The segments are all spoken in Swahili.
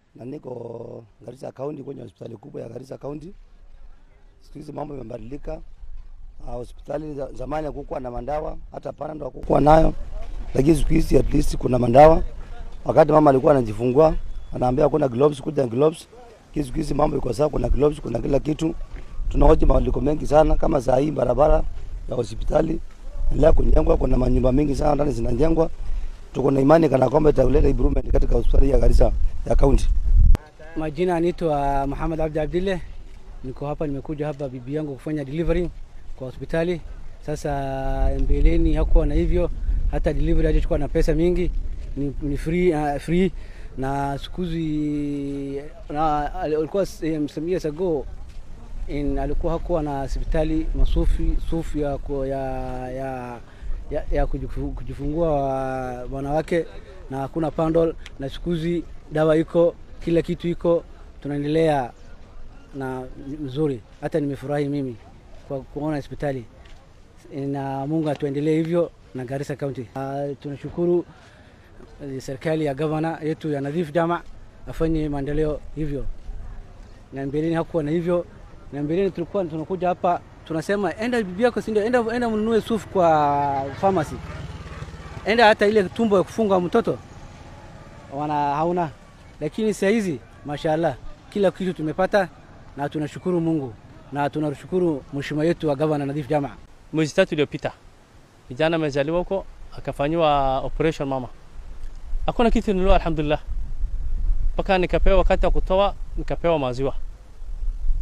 na niko Garissa County kwenye hospitali kubwa ya Garissa County. Siku hizi mambo yamebadilika. Uh, hospitali za, zamani hakukuwa na mandawa, hata Panadol hakukuwa nayo, lakini siku hizi at least kuna mandawa. Wakati mama alikuwa anajifungua anaambia kuna gloves, kuja gloves. Lakini siku hizi mambo iko sawa, kuna gloves, kuna kila kitu. Tunahoji mabadiliko mengi sana, kama saa hii barabara ya hospitali endelea kujengwa, kuna manyumba mengi sana ndani zinajengwa. Tuko na imani kana kwamba italeta improvement katika hospitali ya Garissa ya county. Majina anaitwa Muhammad Abdi Abdille. Niko hapa, nimekuja hapa bibi yangu kufanya delivery kwa hospitali. Sasa mbeleni hakuwa na hivyo, hata delivery hajachukua na pesa mingi, ni, ni free, uh, free na siku hizi na alikuwa um, some years ago in, alikuwa hakuwa na hospitali masufi sufu ya, ku- ya, ya, ya, ya kujifu- kujifungua wa- wanawake na hakuna pandol, na siku hizi dawa iko, kila kitu iko, tunaendelea na mzuri. Hata nimefurahi mimi kwa kuona hospitali na Mungu atuendelee hivyo na Garissa County. Uh, tunashukuru eh, serikali ya gavana yetu ya Nadhif Jama afanye maendeleo hivyo, na mbeleni hakuwa na hivyo, na mbeleni tulikuwa tunakuja hapa tunasema enda bibi yako, si ndio? Enda, enda mnunue sufu kwa pharmacy, enda hata ile tumbo ya kufunga mtoto wana hauna, lakini saa hizi mashaallah kila kitu tumepata, na tunashukuru Mungu na tunashukuru mheshimiwa yetu wa gavana Nadhif Jama. mwezi tatu iliyopita kijana amezaliwa huko akafanyiwa operation mama, hakuna kitu nilio, alhamdulillah, mpaka nikapewa wakati wa kutoa nikapewa maziwa.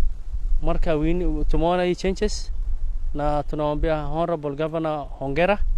Marka wini tumeona hii changes na tunamwambia honorable governor hongera